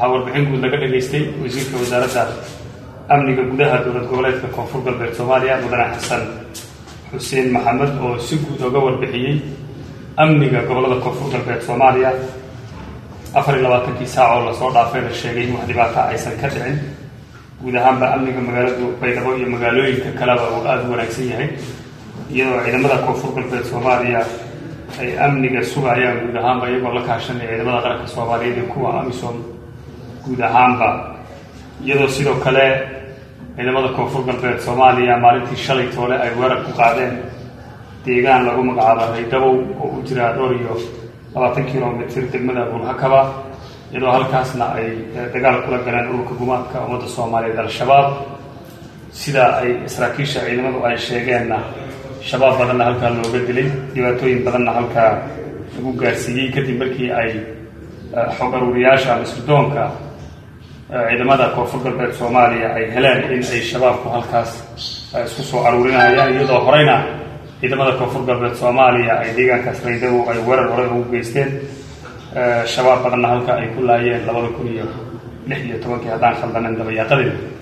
waxaa warbixin guud laga dhageystay wasiirka wasaaradda amniga gudaha dowlad goboleedka koonfur galbeed soomaaliya mudane xasan xuseen maxamed oo si guud oga warbixiyey amniga gobolada koonfur galbeed soomaaliya afar iyo labaatankii saac oo lasoo dhaafay la sheegay in wax dhibaata aysan ka dhicin guud ahaanba amniga magaaladu baydhabo iyo magaalooyinka kaleba uu aada u wanaagsan yahay iyadoo ciidamada koonfur galbeed soomaaliya ay amniga sugayaan guud ahaanba iyagoo la kaashanaya ciidamada qaranka soomaaliyeed iyo kuwa amisom guud ahaanba iyadoo sidoo kale ciidamada koonfur galbeed soomaaliya maalintii shalay toole ay weerar ku qaadeen deegaan lagu magacaabo raydhabow oo u jira dhowr iyo labaatan kilomitr degmada buulhakaba iyadoo halkaasna ay dagaal kula galeen ururka gumaadka ummadda soomaaliyeed al-shabaab sida ay saraakiisha ciidamadu ay sheegeenna shabaab badanna halkaa looga dilay dhibaatooyin badanna halkaa lagu gaarsiiyey kadib markii ay xog aruuriyaasha ama sirdoonka ciidamada koonfur galbeed soomaaliya ay heleen in ay shabaabku halkaas isku soo aruurinayaan iyadoo horeyna ciidamada koonfur galbeed soomaaliya ay deegaankaas raydabow ay weerar hore ugu geysteen shabaab badanna halka ay ku laayeen labada kun iyo lix iyo tobankii haddaan khaldanen dabayaaqadeeda